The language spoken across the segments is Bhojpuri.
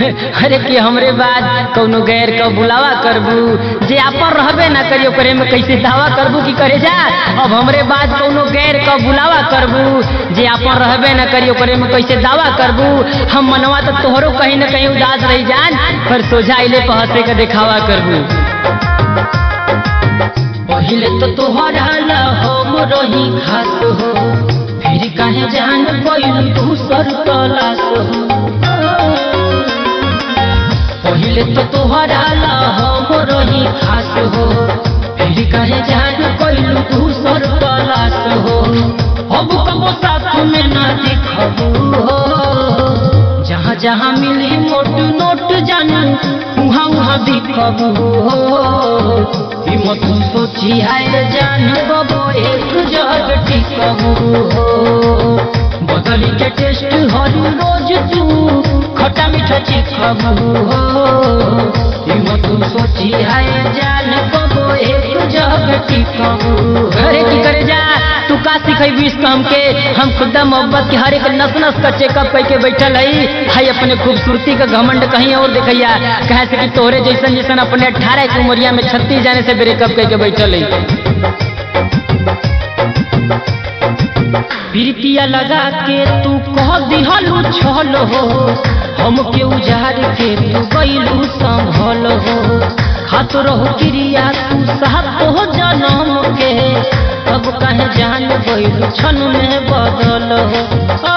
अरे कि हमरे बाद कौनो गैर का बुलावा करबू जे आपन रहबे ना करी ओकरे में कैसे दावा करबू कि करे जा अब हमरे बाद कौनो गैर का बुलावा करबू जे आपन रहबे ना करी ओकरे में कैसे दावा करबू हम मनवा तो तोहरो कहीं ना कहीं उदास रही जान पर सोझा अइले पर हंसे के दिखावा करबू पहिले तो तोहरा ला हम रही खास हो फिर काहे जान गइल दूसर तलाश हो पहिले तो तोहरा ला हम रही खास हो फिर काहे जान गइल दूसर तलाश हो अब कबो साथ में ना दिखबू हो जहाँ जहाँ मिली मोट नोट जानू उहाँ उहाँ दिखबू हो हिम्मत सोची है जान बबो एक जग टिकबू हो बदली के टेस्ट हर रोज तू खट्टा मीठा चिखबू हो हिम्मत सोची है जान बबो एक जग टिकबू अरे की करे जा तू का सिखैबी इस काम के हम खुदा मोहब्बत के हर एक नस नस का चेकअप करके बैठल हई हाई अपने खूबसूरती का घमंड कहीं और देखैया कहे से कि तोहरे जैसन जैसन अपने अठारह की उमरिया में छत्तीस जाने से ब्रेकअप करके बैठल हई प्रीतिया लगा के तू कह दिहलू छल हो हम के उजाड़ के तू गईलू संभल हो खात रहो क्रिया तू साथ हो जन्म के अब कहे जान गईलू क्षण में बदल हो ओ,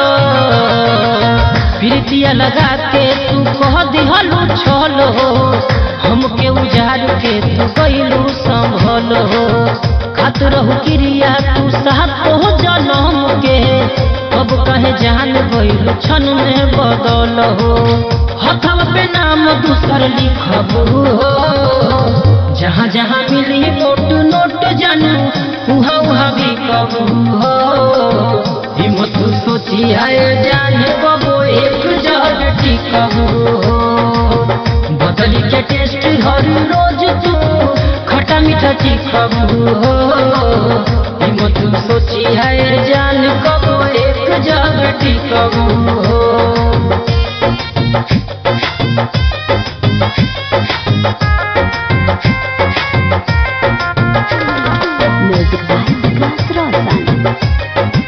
प्रीतिया लगा के तू कह दिहलू छल हो हम के उजाड़ के तू गईलू संभल हो खात रहू क्रिया तू साथ हो जन्म के अब कहे जान गइल क्षण में बदल हो हथवा पे नाम दूसर लिखबू हो जहाँ जहाँ मिली नोट नोट जानू उहाँ उहाँ भी कबू हो हिम्मत सोची है जान बबो एक जग टिकबू हो बदली के टेस्ट हर रोज तू खट्टा मीठा चिखबू हो हिम्मत सोची है जान कबो एक जग टिकबू हो Music by Vikas Roshan.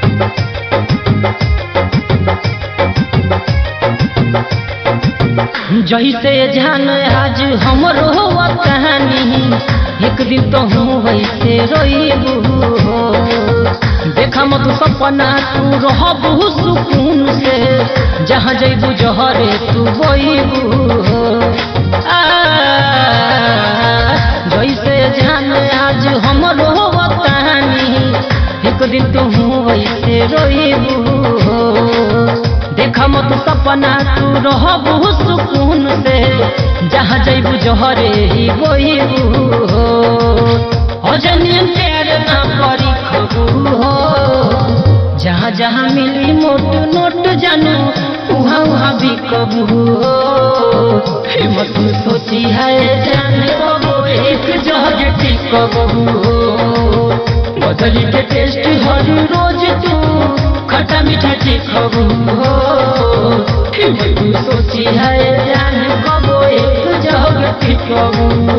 जैसे जान आज हमरो हुआ कहानी एक दिन तो हूँ वैसे रोइबू हो देखा मत सपना तू रहबू सुकून से जहाँ जैबू जहरे तू बोइबू हो आ, जैसे जान आज हमरो हुआ कहानी एक दिन तो हूँ वैसे रोइबू हो देखा मत सपना तू रहबू सुकून से जहाँ जैबू जहरे ही बोइबू हो अजनी प्यार ना करी खबू हो जहाँ जहाँ मिली मोट नोट जानू उहाँ उहाँ भी कबू हो हिम्मत सोची है जान बबू एक जग टिकबू हो बदली के टेस्ट हर रोज तू खट्टा मीठा चिखबू हो हिम्मत सोची है जान कबो एक जग टिकबू